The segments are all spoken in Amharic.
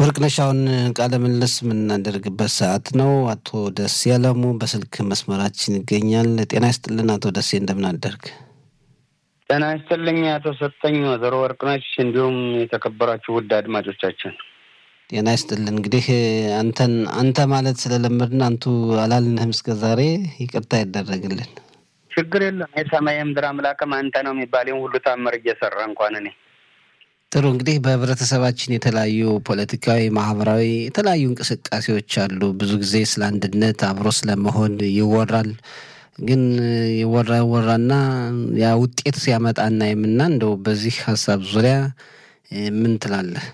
ወርቅነሽ አሁን ቃለ ምልልስ የምናደርግበት ሰዓት ነው። አቶ ደሴ አለሙ በስልክ መስመራችን ይገኛል። ጤና ይስጥልን አቶ ደሴ እንደምን አደርግ? ጤና ይስጥልኝ አቶ ሰጠኝ፣ ወይዘሮ ወርቅነሽ እንዲሁም የተከበራችሁ ውድ አድማጮቻችን ጤና ይስጥልን። እንግዲህ አንተን አንተ ማለት ስለለመድን አንቱ አላልንህም እስከ ዛሬ ይቅርታ ይደረግልን። ችግር የለም። የሰማይ የምድር አምላክም አንተ ነው የሚባለውን ሁሉ ታምር እየሰራ እንኳን እኔ ጥሩ እንግዲህ በህብረተሰባችን የተለያዩ ፖለቲካዊ፣ ማህበራዊ የተለያዩ እንቅስቃሴዎች አሉ። ብዙ ጊዜ ስለ አንድነት አብሮ ስለመሆን ይወራል። ግን ይወራ ይወራና ያ ውጤት ሲያመጣ እናይምና እንደው በዚህ ሀሳብ ዙሪያ ምን ትላለህ?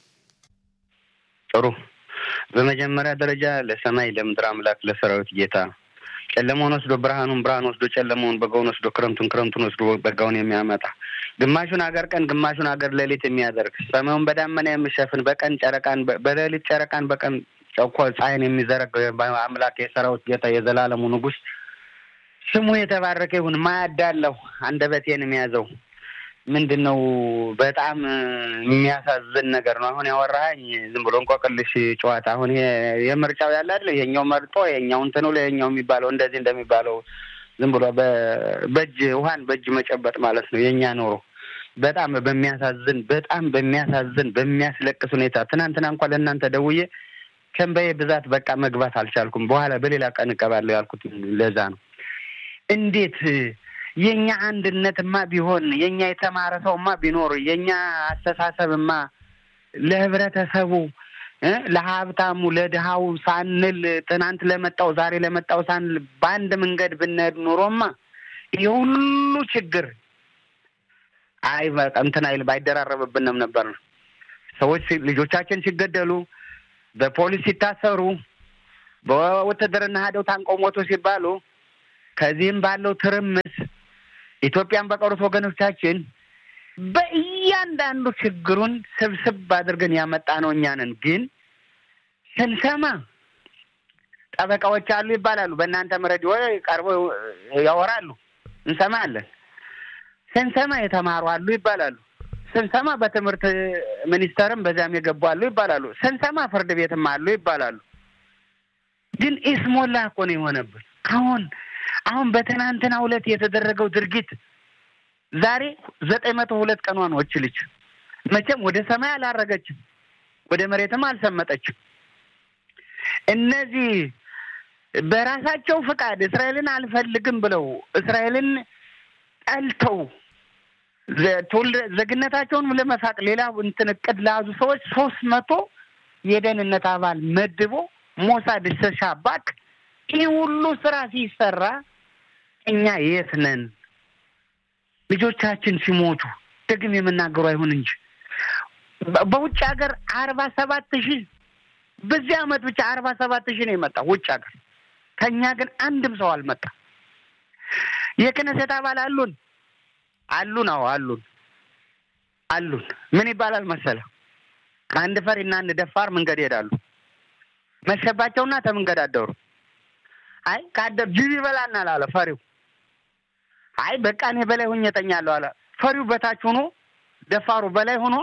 ጥሩ። በመጀመሪያ ደረጃ ለሰማይ ለምድር አምላክ ለሰራዊት ጌታ ጨለማውን ወስዶ ብርሃኑን ብርሃን ወስዶ ጨለማውን በጋውን ወስዶ ክረምቱን ክረምቱን ወስዶ በጋውን የሚያመጣ ግማሹን ሀገር ቀን ግማሹን ሀገር ሌሊት የሚያደርግ ሰማዩን በዳመና የሚሸፍን በቀን ጨረቃን በሌሊት ጨረቃን በቀን ጨኮ ፀሐይን የሚዘረግ አምላክ የሰራዊት ጌታ የዘላለሙ ንጉሥ ስሙ የተባረከ ይሁን። ማያዳለሁ አንደበቴን የሚያዘው ምንድን ነው? በጣም የሚያሳዝን ነገር ነው። አሁን ያወራኸኝ ዝም ብሎ እንቆቅልሽ ጨዋታ። አሁን የምርጫው ያለ አይደል? ይሄኛው መርጦ ይሄኛው እንትኑ ለይሄኛው የሚባለው እንደዚህ እንደሚባለው ዝም ብሎ በእጅ ውሃን በእጅ መጨበጥ ማለት ነው የእኛ ኖሮ። በጣም በሚያሳዝን በጣም በሚያሳዝን በሚያስለቅስ ሁኔታ ትናንትና እንኳን ለእናንተ ደውዬ ከእንባዬ ብዛት በቃ መግባት አልቻልኩም። በኋላ በሌላ ቀን እቀባለሁ ያልኩት ለዛ ነው። እንዴት የእኛ አንድነትማ ቢሆን የእኛ የተማረ ሰውማ ቢኖር የእኛ አስተሳሰብማ ለህብረተሰቡ ለሀብታሙ ለድሃው ሳንል ትናንት ለመጣው ዛሬ ለመጣው ሳንል በአንድ መንገድ ብንሄድ ኑሮማ የሁሉ ችግር አይ እንትን አይል ባይደራረብብንም ነበር ነው። ሰዎች ልጆቻችን ሲገደሉ፣ በፖሊስ ሲታሰሩ፣ በውትድርና ሄደው ታንቀው ሞቱ ሲባሉ ከዚህም ባለው ትርምስ ኢትዮጵያን በቀሩት ወገኖቻችን በእያንዳንዱ ችግሩን ስብስብ አድርገን ያመጣ ነው እኛንን ግን ስንሰማ ጠበቃዎች አሉ ይባላሉ። በእናንተም ሬዲዮ ቀርበው ያወራሉ፣ እንሰማለን። ስንሰማ የተማሩ አሉ ይባላሉ። ስንሰማ በትምህርት ሚኒስቴርም በዚያም የገቡ አሉ ይባላሉ። ስንሰማ ፍርድ ቤትም አሉ ይባላሉ። ግን ኢስሞላ እኮ ነው የሆነብን አሁን አሁን በትናንትና ሁለት የተደረገው ድርጊት ዛሬ ዘጠኝ መቶ ሁለት ቀኗ ነው። እች ልጅ መቼም ወደ ሰማይ አላረገችም፣ ወደ መሬትም አልሰመጠችም። እነዚህ በራሳቸው ፍቃድ እስራኤልን አልፈልግም ብለው እስራኤልን ጠልተው ዜግነታቸውን ለመፋቅ ሌላ እንትን እቅድ ለያዙ ሰዎች ሶስት መቶ የደህንነት አባል መድቦ ሞሳድ ሻባክ ይህ ሁሉ ስራ ሲሰራ እኛ የት ነን? ልጆቻችን ሲሞቱ ደግም የምናገሩ አይሁን እንጂ በውጭ ሀገር አርባ ሰባት ሺህ በዚህ አመት ብቻ አርባ ሰባት ሺህ ነው የመጣ ውጭ ሀገር። ከእኛ ግን አንድም ሰው አልመጣ። የክነሴት አባል አሉን አሉን፣ አዎ አሉን አሉን። ምን ይባላል መሰለ አንድ ፈሪና አንድ ደፋር መንገድ ይሄዳሉ። መሸባቸውና ተመንገድ አደሩ። አይ ካደር ጅብ ይበላናል አለ ፈሪው። አይ በቃ እኔ በላይ ሆኜ እተኛለሁ አለ ፈሪው። በታች ሆኖ ደፋሩ በላይ ሆኖ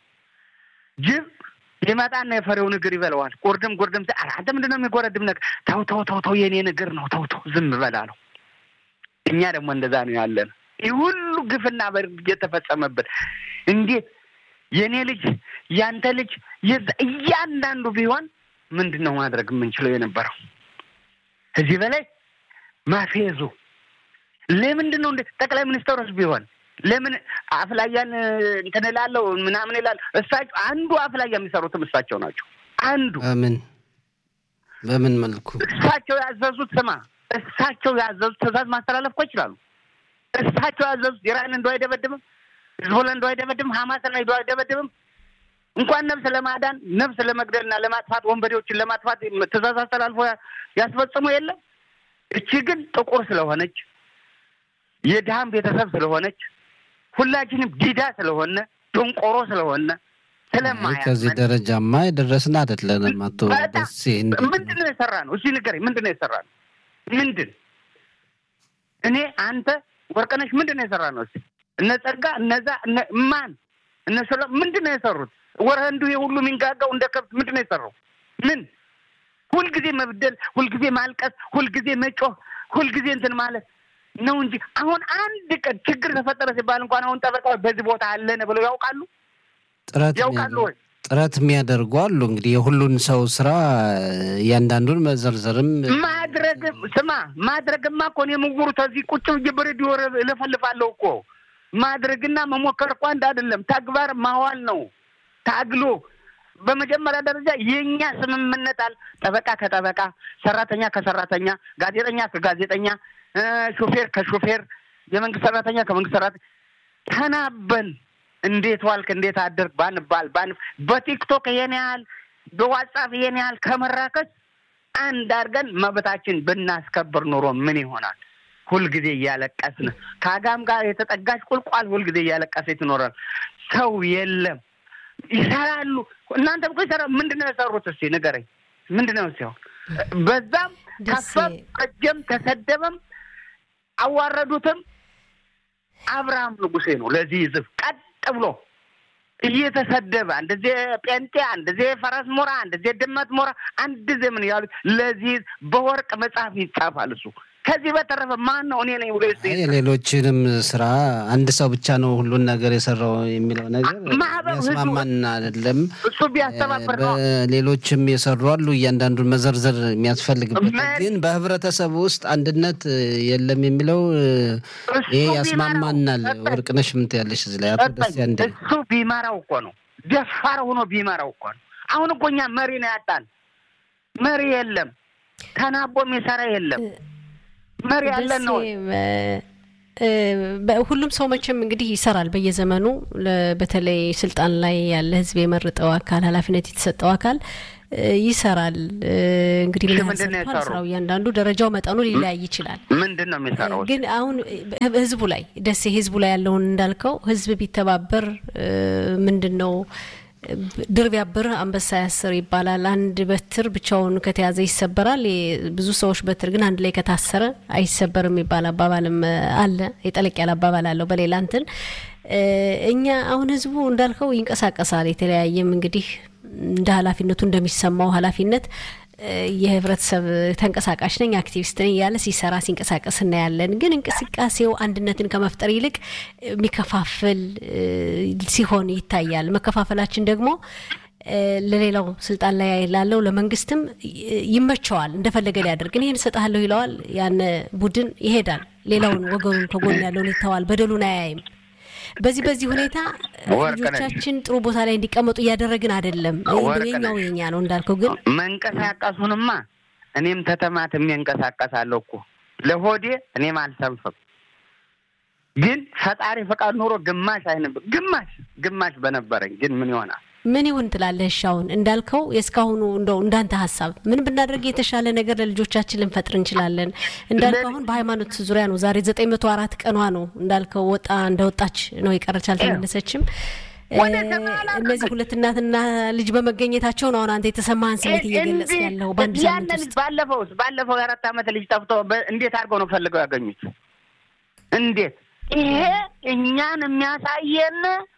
ጅብ ይመጣና የፈሪውን እግር ይበለዋል። ቁርድም ቁርድም ኧረ አንተ ምንድን ነው የሚጎረድም ነገር? ተው ተው ተው ተው የኔን እግር ነው ተው ተው ዝም በላ ነው። እኛ ደግሞ እንደዛ ነው ያለን። ይህ ሁሉ ግፍና በርግ እየተፈጸመብን እንዴት የእኔ ልጅ ያንተ ልጅ የዛ እያንዳንዱ ቢሆን ምንድን ነው ማድረግ የምንችለው የነበረው ከዚህ በላይ ማፌዙ ለምንድን ነው? እንደ ጠቅላይ ሚኒስትሮች ቢሆን ለምን አፍላያን እንትን እላለሁ ምናምን ይላል። እሳቸው አንዱ አፍላያ የሚሰሩትም እሳቸው ናቸው። አንዱ በምን በምን መልኩ እሳቸው ያዘዙት ስማ፣ እሳቸው ያዘዙት ትዕዛዝ ማስተላለፍ እኮ ይችላሉ። እሳቸው ያዘዙት ኢራን እንደው አይደበድብም፣ ህዝቦላ እንደው አይደበድብም፣ ሀማስን እንደው አይደበድብም። እንኳን ነፍስ ለማዳን ነፍስ ለመግደልና ለማጥፋት ወንበዴዎችን ለማጥፋት ትዕዛዝ አስተላልፎ ያስፈጽሙ የለም። እቺ ግን ጥቁር ስለሆነች የድሃም ቤተሰብ ስለሆነች ሁላችንም ዲዳ ስለሆነ ደንቆሮ ስለሆነ ስለማያ ከዚህ ደረጃማ የደረስን አይደለንም። አቶ ደሴ ምንድን ነው የሰራ ነው? እዚህ ንገረኝ። ምንድን ነው የሰራ ነው? ምንድን እኔ አንተ ወርቅነሽ ምንድን ነው የሰራ ነው? እነ ጸጋ እነዛ ማን እነሱ ምንድን ነው የሰሩት? ወረንዱ የሁሉ የሚንጋጋው እንደ ከብት ምንድን ነው የሰራው? ምን ሁልጊዜ መብደል፣ ሁልጊዜ ማልቀስ፣ ሁልጊዜ መጮህ፣ ሁልጊዜ እንትን ማለት ነው እንጂ አሁን አንድ ቀን ችግር ተፈጠረ ሲባል እንኳን አሁን ጠበቃዎች በዚህ ቦታ አለን ብለው ያውቃሉ ጥረት ያውቃሉ ወይ? ጥረት የሚያደርጉ አሉ። እንግዲህ የሁሉን ሰው ስራ እያንዳንዱን መዘርዘርም ማድረግ ስማ፣ ማድረግማ እኮ እኔ ምውሩ ተዚህ ቁጭ ብዬ በሬዲዮ እለፈልፋለሁ እኮ ማድረግና መሞከር እኮ አንድ አይደለም። ተግባር ማዋል ነው ታግሎ በመጀመሪያ ደረጃ የእኛ ስምምነት አለ። ጠበቃ ከጠበቃ፣ ሰራተኛ ከሰራተኛ፣ ጋዜጠኛ ከጋዜጠኛ፣ ሾፌር ከሾፌር፣ የመንግስት ሰራተኛ ከመንግስት ሰራተኛ ተናበን እንዴት ዋልክ እንዴት አደርግ ባንባል ባን በቲክቶክ ይሄን ያህል በዋትሳፕ ይሄን ያህል ከመራከስ አንድ አድርገን መብታችን ብናስከብር ኑሮ ምን ይሆናል? ሁልጊዜ እያለቀስን ከአጋም ጋር የተጠጋች ቁልቋል ሁልጊዜ እያለቀሰች ትኖራል። ሰው የለም ይሰራሉ። እናንተም እኮ ይሰራ ምንድን ነው የሰሩት? እስኪ ንገረኝ። ምንድን ነው ሲሆን በዛም ከፈም ቀጀም ተሰደበም አዋረዱትም አብርሃም ንጉሴ ነው ለዚህ ህዝብ ቀጥ ብሎ እየተሰደበ አንደዜ ጴንጤ፣ አንደዜ ፈረስ ሞራ፣ አንደዜ ድመት ሞራ፣ አንድ ዘምን ያሉት ለዚህ በወርቅ መጽሐፍ ይጻፋል እሱ ከዚህ በተረፈ ማን ነው እኔ ነኝ ብሎ የሌሎችንም ስራ አንድ ሰው ብቻ ነው ሁሉን ነገር የሰራው የሚለው ነገር ማህበር ያስማማን አይደለም። እሱ ቢያስተባበር ነው። ሌሎችም የሰሩ አሉ። እያንዳንዱን መዘርዘር የሚያስፈልግበት መ- ግን በህብረተሰቡ ውስጥ አንድነት የለም የሚለው እሱ ይሄ ቢመራው ያስማማናል። ሰጠኝ። ወርቅነሽ ምን ትያለሽ እዚህ ላይ? አቶ ደስ ያንዴ እሱ ቢመራው እኮ ነው ደፋር ሆኖ ቢመራው እኮ ነው። አሁን እኮ እኛ መሪ ነው ያጣን። መሪ የለም፣ ተናቦ የሚሰራ የለም። መሪ ያለን ነው። ደሴ፣ በ- ሁሉም ሰው መቼም እንግዲህ ይሰራል በየዘመኑ ለ- በተለይ ስልጣን ላይ ያለ ህዝብ የመረጠው አካል ኃላፊነት የተሰጠው አካል እ፣ ይሰራል እ፣ እንግዲህ ምን እሺ፣ ያህል ምንድን ነው ሰርቷል? የሰራው? ስራው እያንዳንዱ ደረጃው መጠኑ ሊለያይ ይችላል። ምንድን ነው የሚሰራው? ግን አሁን ህ- ህዝቡ ላይ ደሴ ህዝቡ ላይ ያለውን እንዳልከው ህዝብ ቢተባበር እ፣ ምንድን ነው እ፣ ድር ቢያብር አንበሳ ያስር ይባላል። አንድ በትር ብቻውን ከተያዘ ይሰበራል። የ- ብዙ ሰዎች በትር ግን አንድ ላይ ከታሰረ አይሰበርም የሚባል አባባልም እ፣ አለ። የጠለቅ ያለ አባባል አለው በሌላ እንትን እ፣ እኛ አሁን ህዝቡ እንዳልከው ይንቀሳቀሳል። የተለያየም እንግዲህ እንደ ኃላፊነቱ እንደሚሰማው ኃላፊነት እ፣ የህብረተሰብ ተንቀሳቃሽ ነኝ አክቲቪስት ነኝ እያለ ሲሰራ ሲንቀሳቀስ እናያለን። ግን እንቅስቃሴው አንድነትን ከመፍጠር ይልቅ የሚከፋፍል እ፣ ሲሆን ይታያል። መከፋፈላችን ደግሞ እ፣ ለሌላው ስልጣን ላይ ላለው ለመንግስትም ይ- ይመቸዋል። እንደፈለገ ሊያደርግ እኔ ይህን እሰጥሃለሁ ይለዋል። ያን ቡድን ይሄዳል። ሌላውን ወገኑን ከጎን ያለውን ይተዋል። በደሉን አያይም። በዚህ በዚህ ሁኔታ ወርቅነሽ። ልጆቻችን ጥሩ ቦታ ላይ እንዲቀመጡ እያደረግን አይደለም። ወርቅነሽ። የኛው የኛ ነው እንዳልከው ግን መንቀሳቀሱንማ እኔም ተተማትሜ እንቀሳቀሳለሁ እኮ ለሆዴ እኔም አልሰንፍም። ግን ፈጣሪ ፈቃድ ኖሮ ግማሽ አይነብ ግማሽ ግማሽ በነበረኝ ግን ምን ይሆናል? ምን ይሁን ትላለህ? እሺ አሁን እንዳልከው የእስካሁኑ እንደው እንዳንተ ሀሳብ ምን ብናደርግ የተሻለ ነገር ለልጆቻችን ልንፈጥር እንችላለን? እንዳልከው አሁን በሃይማኖት ዙሪያ ነው። ዛሬ ዘጠኝ መቶ አራት ቀኗ ነው እንዳልከው ወጣ እንደወጣች ነው የቀረች አልተመለሰችም። ወደ እ፣ ሰማይ አላውቅም። እነዚህ ሁለት እናትና ልጅ በመገኘታቸው ነው አሁን አንተ የተሰማህን ስሜት እየገለጽ እንዲህ ያለው በአንድ ሳምንት ያንን ውስጥ ባለፈውስ ባለፈው የአራት ዓመት ልጅ ጠፍቶ በ- እንዴት አድርገው ነው ፈልገው ያገኙት? እንዴት ይሄ እኛን የሚያሳየን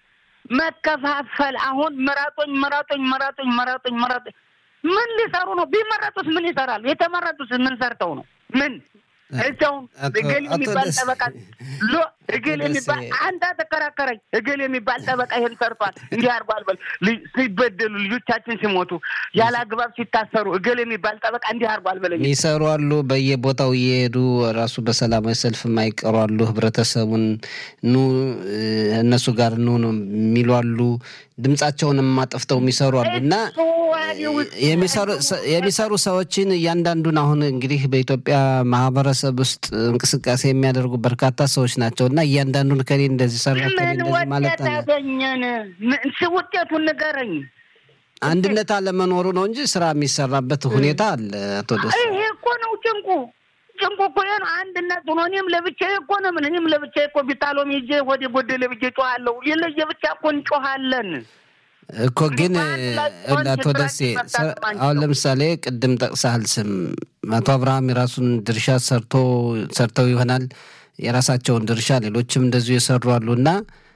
መከፋፈል። አሁን ምረጡኝ ምረጡኝ ምረጡኝ ምረጡኝ ምረጡኝ ምን ሊሰሩ ነው? ቢመረጡስ ምን ይሰራሉ? የተመረጡስ ምን ሰርተው ነው? ምን እሰው አቶ- እገሌ አቶ የሚባል ደስ- ጠበቃ ሎ እገሌ ደስ- የሚባል አንተ ተከራከረኝ። እገሌ የሚባል ጠበቃ ይሄን ሰርቷል እንዲህ አድርጓል በል ልጅ- ሲበደሉ ልጆቻችን ሲሞቱ ያለ አግባብ ሲታሰሩ እገሌ የሚባል ጠበቃ እንዲህ አድርጓል በለኝ። የሚሰሩ አሉ። በየቦታው እየሄዱ ራሱ በሰላማዊ ሰልፍ የማይቀሩ አሉ። ህብረተሰቡን ኑ እ፣ እነሱ ጋር ኑ ነው የሚሉ አሉ። ድምጻቸውን የማጠፍተው የሚሰሩ አሉ እና እሱ ዋዲው የሚሰሩ የሚሰሩ ሰዎችን እያንዳንዱን አሁን እንግዲህ በኢትዮጵያ ማህበረሰብ ውስጥ እንቅስቃሴ የሚያደርጉ በርካታ ሰዎች ናቸው እና እያንዳንዱን ከሌ እንደዚህ ሰራ ከሌ ምን እንደዚህ ማለት ውጤት አለ አገኘን? ምን ስ- ውጤቱን ንገረኝ። አንድነት አለመኖሩ ነው እንጂ ስራ የሚሰራበት ሁኔታ አለ። አቶ ደስ ይሄ እኮ ነው ጭንቁ። ጭንቁ እኮ ይሄ ነው አንድነት ሆኖ እኔም ለብቻዬ እኮ ነው ምን እኔም ለብቻዬ እኮ ቢታሎም ይዤ ወደ ጎደለ ብዬ ጮኋለሁ። የለየ ብቻ እኮ እንጮኋለን። እኮ ግን በአንድ ላይ ሆን አቶ ደሴ ችግራችን መፍታት የማንችለው። አሁን ለምሳሌ ቅድም ጠቅሰሃል ስም አቶ አብርሃም የራሱን ድርሻ ሰርቶ ሰርተው ይሆናል የራሳቸውን ድርሻ ሌሎችም እንደዚሁ የሰሩ አሉ እና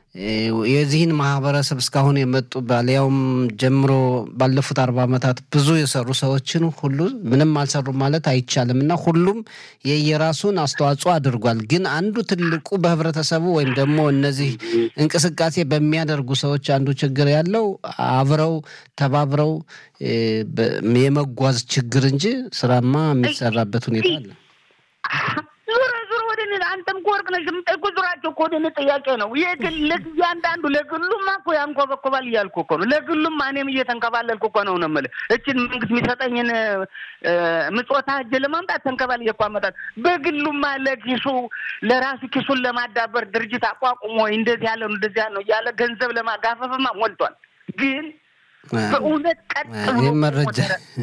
የዚህን ማህበረሰብ እስካሁን የመጡ ባሊያውም ጀምሮ ባለፉት አርባ ዓመታት ብዙ የሰሩ ሰዎችን ሁሉ ምንም አልሰሩም ማለት አይቻልም እና ሁሉም የየራሱን አስተዋጽኦ አድርጓል። ግን አንዱ ትልቁ በህብረተሰቡ ወይም ደግሞ እነዚህ እንቅስቃሴ በሚያደርጉ ሰዎች አንዱ ችግር ያለው አብረው ተባብረው የመጓዝ ችግር እንጂ ስራማ የሚሰራበት ሁኔታ አለ። ዙረ ዙረ ወደ እኔ አንተም እኮ ወርቅ ነሽ የምጠይቁ ዙራቸው እኮ ወደ እኔ ጥያቄ ነው። የግል እያንዳንዱ ለግሉማ እኮ ያንኮበኮባል እያልኩ እኮ ነው። ለግሉማ እኔም እየተንከባለልኩ እኮ ነው ነው የምልህ። እችን መንግስት የሚሰጠኝን ምጽወታ እጅ ለማምጣት ተንከባል እየኳ አመጣት። በግሉማ ለኪሱ ለራሱ ኪሱን ለማዳበር ድርጅት አቋቁሞ እንደዚህ ያለ ነው እንደዚህ ያለ ነው እያለ ገንዘብ ለማጋፈፍማ ሞልቷል። ግን በእውነት ቀጥ ብሎ መረጃ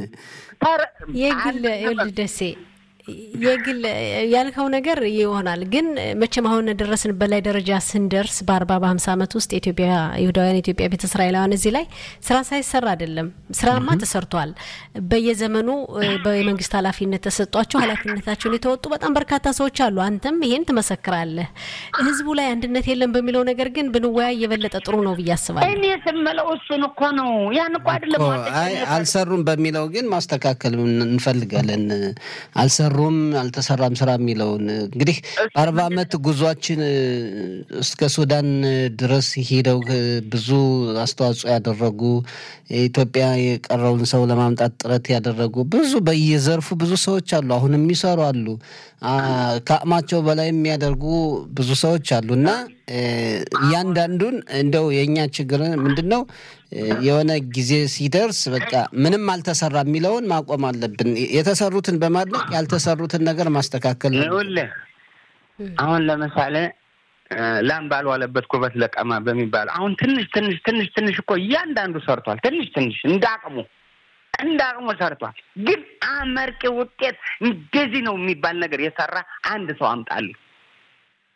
የግል ይኸውልህ ደሴ የግል ያልከው ነገር ይሆናል። ግን መቼም አሁን ደረስንበት ላይ ደረጃ ስንደርስ በአርባ በሀምሳ ዓመት ውስጥ የኢትዮጵያ ይሁዳውያን የኢትዮጵያ ቤተ እስራኤላውያን እዚህ ላይ ስራ ሳይሰራ አይደለም። ስራማ ተሰርቷል። በየዘመኑ በመንግስት ኃላፊነት ተሰጧቸው ኃላፊነታቸውን የተወጡ በጣም በርካታ ሰዎች አሉ። አንተም ይሄን ትመሰክራለህ። ህዝቡ ላይ አንድነት የለም በሚለው ነገር ግን ብንወያይ የበለጠ ጥሩ ነው ብዬ አስባለሁ። እኔ ስምለው እሱን እኮ ነው። ያን እኮ አይደለም አይ አልሰሩም በሚለው ግን ማስተካከል እንፈልጋለን። አልሰሩ ሩም አልተሰራም ስራ የሚለውን እንግዲህ በአርባ ዓመት ጉዟችን እስከ ሱዳን ድረስ ሄደው ብዙ አስተዋጽኦ ያደረጉ ኢትዮጵያ የቀረውን ሰው ለማምጣት ጥረት ያደረጉ ብዙ በየዘርፉ ብዙ ሰዎች አሉ። አሁን የሚሰሩ አሉ። ከአቅማቸው በላይ የሚያደርጉ ብዙ ሰዎች አሉ እና እያንዳንዱን እንደው የእኛ ችግር ምንድን ነው? የሆነ ጊዜ ሲደርስ በቃ ምንም አልተሰራ የሚለውን ማቆም አለብን። የተሰሩትን በማድነቅ ያልተሰሩትን ነገር ማስተካከል ነው። ይኸውልህ አሁን ለምሳሌ ላም ባልዋለበት ኩበት ለቀማ በሚባለው አሁን ትንሽ ትንሽ ትንሽ ትንሽ እኮ እያንዳንዱ ሰርቷል። ትንሽ ትንሽ እንደ አቅሙ እንደ አቅሙ ሰርቷል። ግን አመርቂ ውጤት እንደዚህ ነው የሚባል ነገር የሰራ አንድ ሰው አምጣልኝ።